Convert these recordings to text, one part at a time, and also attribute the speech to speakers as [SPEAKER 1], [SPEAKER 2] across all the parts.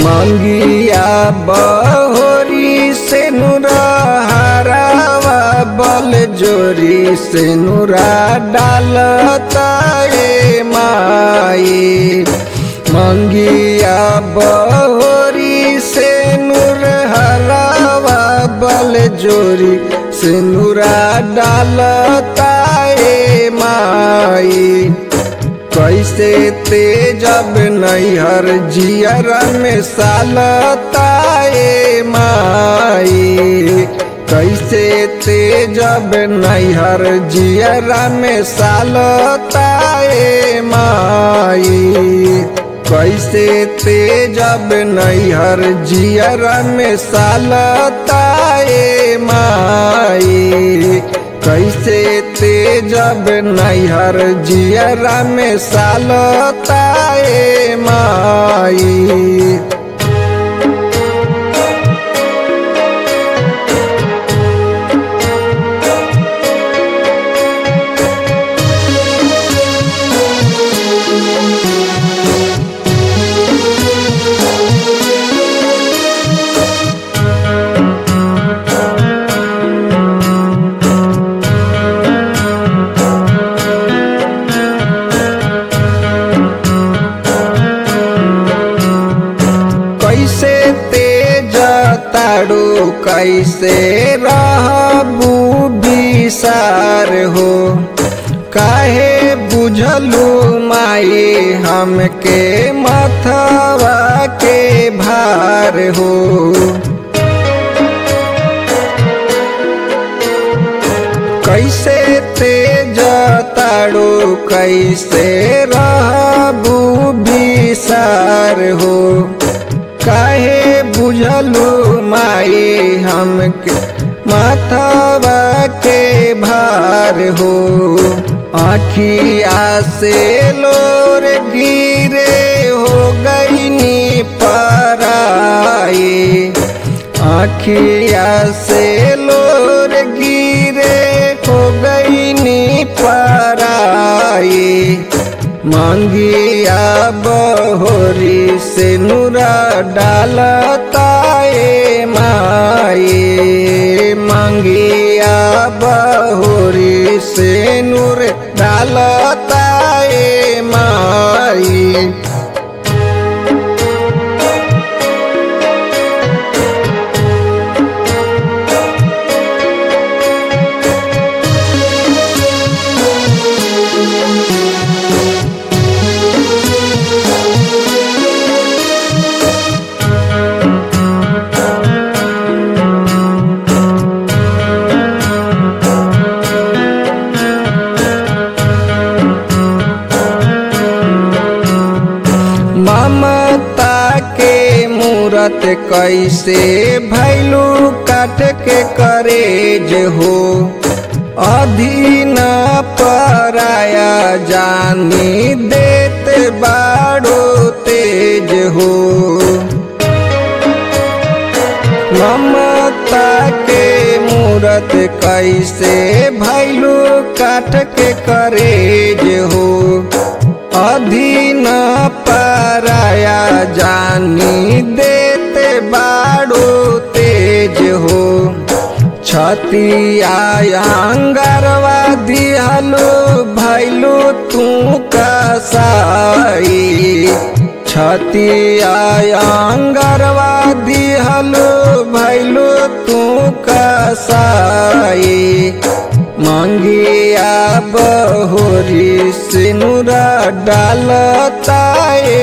[SPEAKER 1] मंगिया बहोरी से नुरा हरावा बल जोरी से नुरा डालता ए माई मंगिया बहोरी से नूर हरावा बल जोरी से नुरा डालता ए माई कैसे तेजब नैहर जियर में सालताए माई कैसे तेजब नैहर जियर में सालताए माई कैसे तेजब नैहर जियर में सालताए माई कैसे तेजब नैहर जियरा में सालताए माई कैसे तेज ताड़ू कैसे रहबू बिसार हो काहे बुझलू माई हमके मथवा के भार हो कैसे तेज ताड़ू कैसे रहबू बिसार हो काहे बुझलू माई हमके माथवा के भार हो आखिया से लोर गिरे हो गईनी पराई आखिया से लोर गिरे हो गईनी पराई मांगिया बहोरी से नूरा डालताए माई मांगिया बहोरी से नूर डालताए माई ममता के मूरत कैसे भैलू काट के करेज हो अधीन पराया जानी देत बाड़ो तेज हो ममता के मूरत कैसे भैलू काट के करेज हो अधीन पराया जानी देते बाड़ो तेज हो छतिया अंगरवा दिहलो भैलू तू कसाई छतिया अंगरवा दिहलो भैलू तू कसाई मंगिया बहोरी सिनुरा डालताए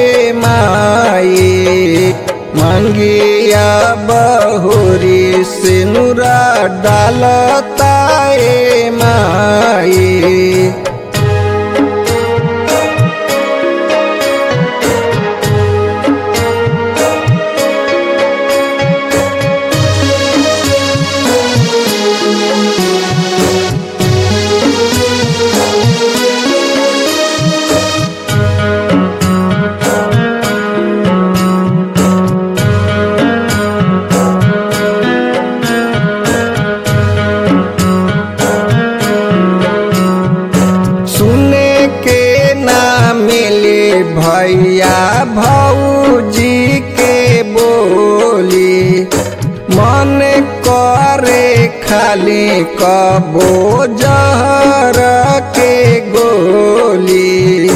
[SPEAKER 1] माई मंगिया बहोरी सिनुरा डालताए माई खाली कबो जहर के गोली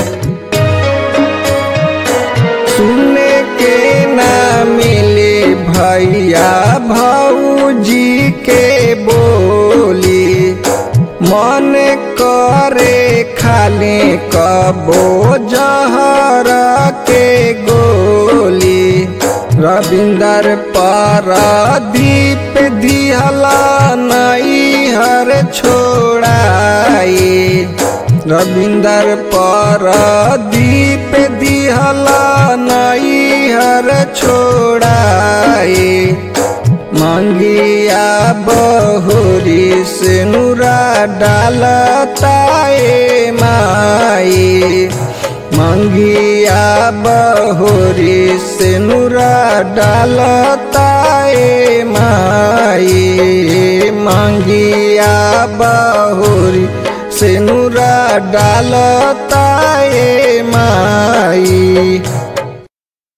[SPEAKER 1] सुने के ना मिले भैया भौजी के बोली मन करे खाली कबो जहर के गोली रविंदर पारादीप दिहला नई हर छोड़ाई रविंदर पारादीप दिहला नई हर छोड़ाई मंगिया बहुरी से नूरा डालताए माई मंगिया बहुरी से नूरा डालताए माई मंगिया बहुरी से नूरा डालताए माई